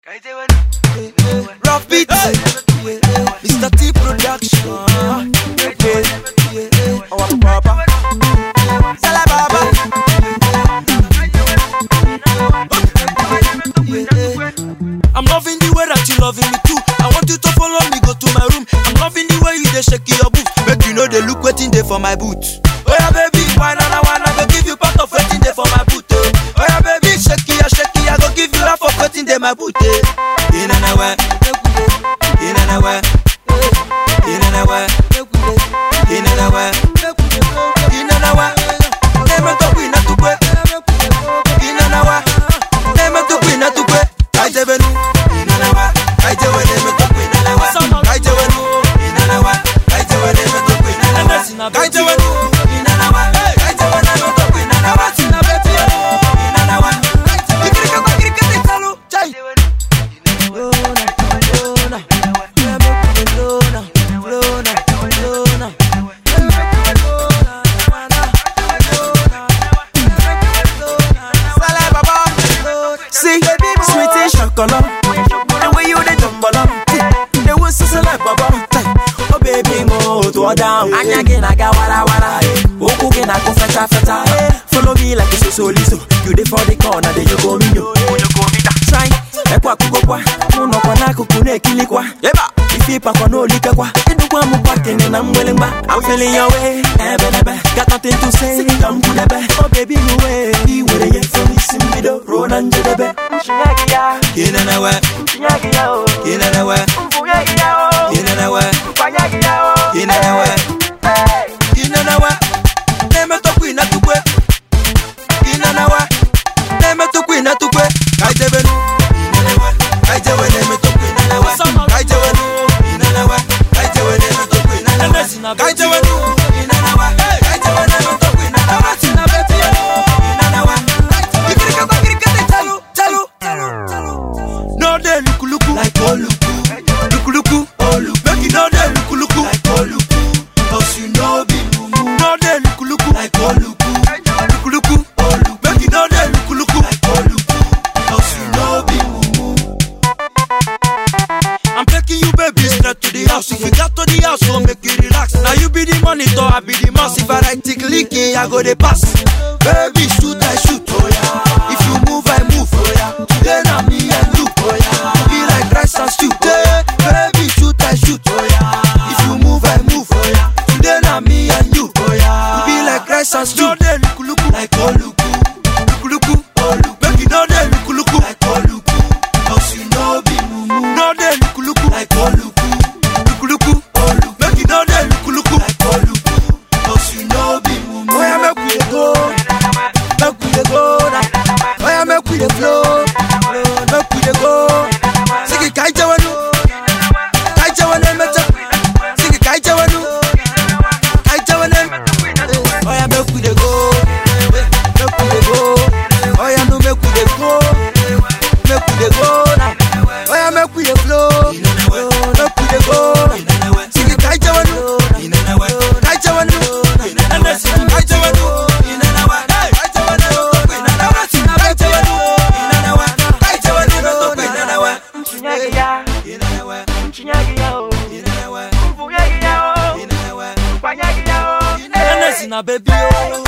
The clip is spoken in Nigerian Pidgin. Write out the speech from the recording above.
Rough beat, Mr. T Production. Yeah, yeah. Our Baba, Sala Baba. Yeah. I'm loving the way that you loving me too. I want you to follow me, go to my room. I'm loving the way you dey shake your boot. Make you know they look waiting there for my boot. Oh yeah, baby, why not? Why not? Go give you part of waiting there for my boot. Oh, oh yeah, baby, shake it, shake it. I go give you half of waiting there my boot. Eh. In and away, in and away, in and away, in and away, in and away. Never talk we not to quit. In and away, never talk we not to quit. I tell you, in and away, I tell you, never talk we not away. I tell you, in and away, I tell you, never talk we not away. I tell you, in and away, I tell you, never talk we not away. In and away, ikirika kwa kirika ni talo, chai. Lona, Lona, yeah, make me Lona, Lona, Lona. Yeah, make me Lona, Lona, Lona. Sala Baba, Lona. See, sweetie chocolate, the way you dey jumble up, the way so like Baba. Oh baby, mo to down. Anya gị na-aga wara wara, ụkwụ gị na-akụ feta feta. Follow me like a sosoliso, you dey for the corner, then you go me yo. Try, ekwe akụkọkwa, mụ nọkwa n'akụkụ na-ekilikwa. Eba, ife ịpakwa n'olikekwa, ịdụkwa m kwakene na mgbelemgba. I'm feeling your way, ebe n'ebe, got nothing to say, ka m kwudebe. Oh baby, you way, i were ya efe n'isi mbido ruo na njedebe. Kinenewe, kinenewe, kinenewe, kinenewe, kinenewe. Na-emetụkwa ịnatukwe. Kinenewe, na-emetụkwa ịnatukwe. Ka anyị jebenu. Kinenewe, ka anyị jewe na-emetụkwa ịnenewe. Ka anyị jewenu. Kinenewe, ka anyị jewe na-emetụkwa ịnenewe. Ka anyị jewenu. Kinenewe, ka anyị jewe na-emetụkwa ịnenewe. Kinenewe, ikirika kwa kirika dị chalu, chalu, chalu, chalu. No dey lukuluku like oluku. Lukuluku, oluku. Make you no dey lukuluku like oluku. Cause you no be mumu. No dey lukuluku like oluku. Lukuluku, oluku. Make you no dey lukuluku like oluku. Cause you no be mumu. I'm taking you baby straight to the house. If you got to the house, so make you relax. Now you be the monitor, I be the mouse. If I write tick leaking, I go the pass. Baby shoot, I shoot. Oh yeah. If you move, I move. Oh yeah. Today na me and you. Oh yeah. Be like rice and stew. Hey, baby shoot, I shoot. Oh yeah. If you move, I move. Oh yeah. Today na me and you. Oh yeah. Be like rice and stew. No dey luku luku like oluku. Luku luku. Oluku. Make you no dey luku luku like oluku. Cause you no be mumu. No dey luku luku like oluku. Luku luku. Oluku. Make you no dey luku luku like oluku. Cause you no be mumu. Oh yeah, make we dey go. Make we dey go now. Oh yeah, make we dey flow. Make we dey go. Sigi kai jawanu. Kai jawanu emecha. Sigi kai jawanu. Kai jawanu. Oh yeah, make we dey go. Make we dey go. Oh yeah, no make we dey go. Make we dey go now. Oh yeah, make we dey flow. Make we dey go. Sigi kai jawanu. Kai jawanu. Kai jawanu. Kai jawanu. Kai jawanu. Kai jawanu. Inelewe. Inelewe. Inelewe. Inelewe. na baby oh